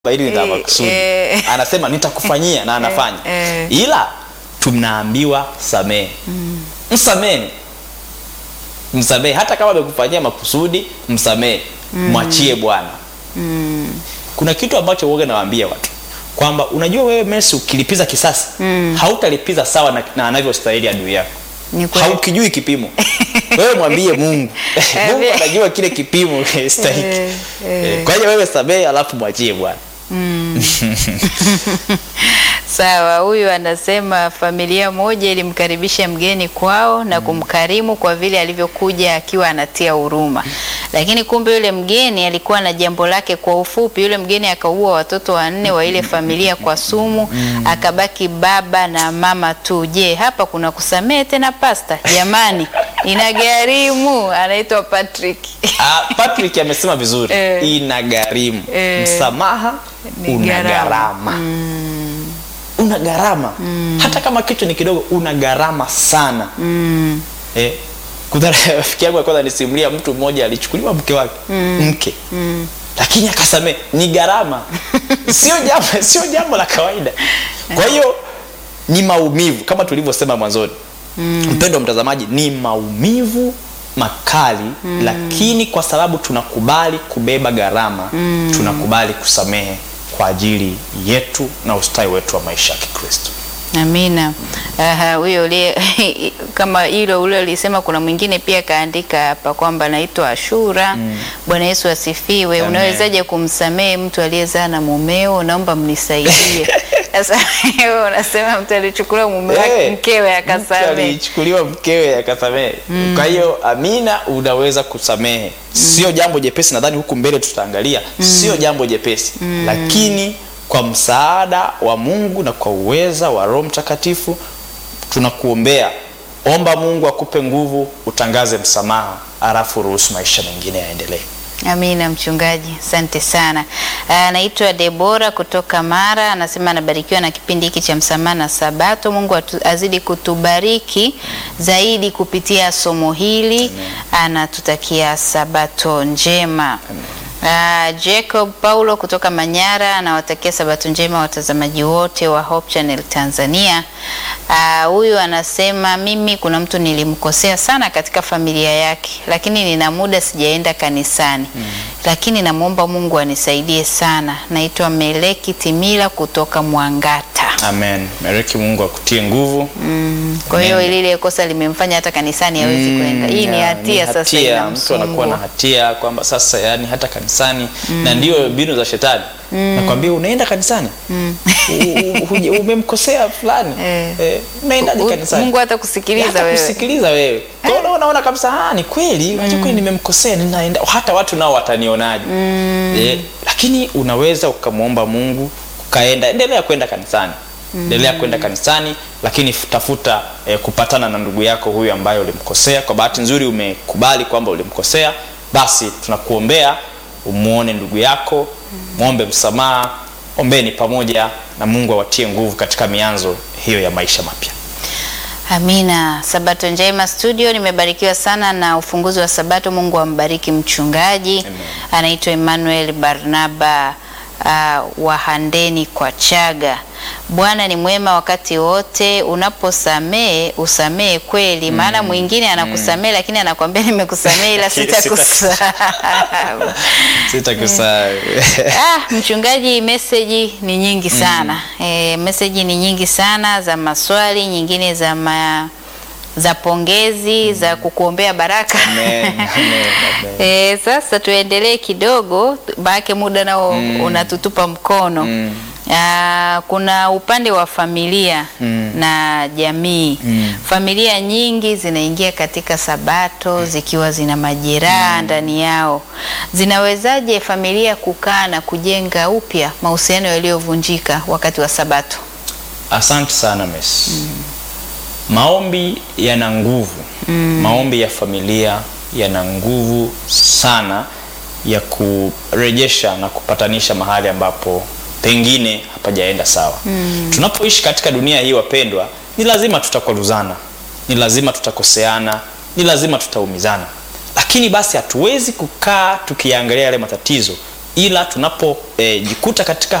hili la Eh, makusudi eh. anasema nitakufanyia na anafanya eh. ila tunaambiwa samehe msamehe msamehe hata kama amekufanyia makusudi msamehe mwachie bwana kuna kitu ambacho uoga nawaambia watu kwamba unajua wewe Messi ukilipiza kisasi hautalipiza sawa na, na anavyostahili adui yako Ni kweli. haukijui kipimo wewe mwambie mungu mungu Eh, anajua kile kipimo stahiki Eh, eh. kwa hiyo wewe samehe alafu mwachie bwana Sawa, huyu anasema familia moja ilimkaribisha mgeni kwao na kumkarimu kwa vile alivyokuja akiwa anatia huruma, lakini kumbe yule mgeni alikuwa na jambo lake. Kwa ufupi, yule mgeni akaua watoto wanne wa ile familia kwa sumu, akabaki baba na mama tu. Je, hapa kuna kusamehe tena pasta? Jamani, inagharimu. Anaitwa Patrick. Ah, Patrick amesema vizuri Eh. ina gharimu Eh. msamaha Ni una gharama. gharama una gharama hata kama kitu ni kidogo una gharama sana Mm, eh, kuna rafiki yangu ya kwanza nisimulia mtu mmoja alichukuliwa mke wake mke lakini akasamee ni gharama sio jambo sio jambo la kawaida kwa hiyo ni maumivu kama tulivyosema mwanzoni mpendo wa mtazamaji ni maumivu makali lakini kwa sababu tunakubali kubeba gharama tunakubali kusamehe kwa ajili yetu na ustawi wetu wa maisha ya kikristo Amina. Aha, huyo ulie kama hilo ule ulisema, kuna mwingine pia kaandika hapa kwamba naitwa Ashura. Bwana Yesu asifiwe. Amen. Unawezaje kumsamehe mtu aliyezaa na mumeo? Naomba mnisaidie. Sasa wewe unasema mtu alichukuliwa mume wake Eh, mkewe mtu akasamehe. alichukuliwa mkewe akasamehe kwa hiyo amina unaweza kusamehe sio jambo jepesi nadhani huku mbele tutaangalia sio jambo jepesi lakini kwa msaada wa mungu na kwa uweza wa roho mtakatifu tunakuombea omba mungu akupe nguvu utangaze msamaha alafu ruhusu maisha mengine yaendelee Amina mchungaji, asante sana. Anaitwa Debora kutoka Mara, anasema anabarikiwa na kipindi hiki cha msamaha na Sabato. Mungu atu, azidi kutubariki zaidi kupitia somo hili. Anatutakia Sabato njema. Uh, Jacob Paulo kutoka Manyara anawatakia Sabato njema watazamaji wote wa Hope Channel Tanzania. Ah, Huyu anasema mimi kuna mtu nilimkosea sana katika familia yake, lakini nina muda sijaenda kanisani lakini namwomba Mungu anisaidie sana. Naitwa Meleki Timila kutoka Mwangata. amen mereki mungu akutie nguvu Kwa hiyo Amen. lile kosa limemfanya hata kanisani hawezi Mm, kwenda. Hii ni ya, hatia sasa hatia. mtu anakuwa na inamsumbua. hatia kwamba sasa yani hata kanisani na ndio mbinu za shetani nakwambia unaenda kanisani U- u- huja- umemkosea fulani Eh. Eh, unaendaje U- kanisani Mungu hata kusikiliza hata wewe. kusikiliza wewe kwa hiyo unaona- unaona kabisa ah, ni kweli unajua kweli nimemkosea ninaenda hata watu nao watanionaje eh, lakini unaweza ukamwomba mungu ukaenda endelea kwenda kanisani endelea kwenda kanisani lakini f- tafuta eh, kupatana na ndugu yako huyu ambaye ulimkosea kwa bahati nzuri umekubali kwamba ulimkosea basi tunakuombea umwone ndugu yako mwombe msamaha ombeni pamoja na mungu awatie nguvu katika mianzo hiyo ya maisha mapya Amina. Sabato njema studio, nimebarikiwa sana na ufunguzi wa Sabato. Mungu ambariki mchungaji. Amen. Anaitwa Emmanuel Barnaba uh, wa Handeni kwa Chaga. Bwana ni mwema wakati wote, unaposamehe usamehe kweli, maana mwingine anakusamehe lakini anakwambia nimekusamehe ila sitakusahau. sitakusahau Ah, mchungaji, meseji ni nyingi sana e, meseji ni nyingi sana za maswali, nyingine za ma, za pongezi za kukuombea baraka Amen, amen, amen. e, sasa tuendelee kidogo, maanake muda nao unatutupa mkono Ah, kuna upande wa familia na jamii. Familia nyingi zinaingia katika Sabato zikiwa zina majeraha ndani yao. Zinawezaje familia kukaa na kujenga upya mahusiano yaliyovunjika wakati wa Sabato? asante sana mes maombi yana nguvu maombi ya familia yana nguvu sana ya kurejesha na kupatanisha mahali ambapo pengine hapajaenda sawa tunapoishi katika dunia hii wapendwa ni lazima tutakwaruzana ni lazima tutakoseana ni lazima tutaumizana lakini basi hatuwezi kukaa tukiangalia yale matatizo ila tunapojikuta katika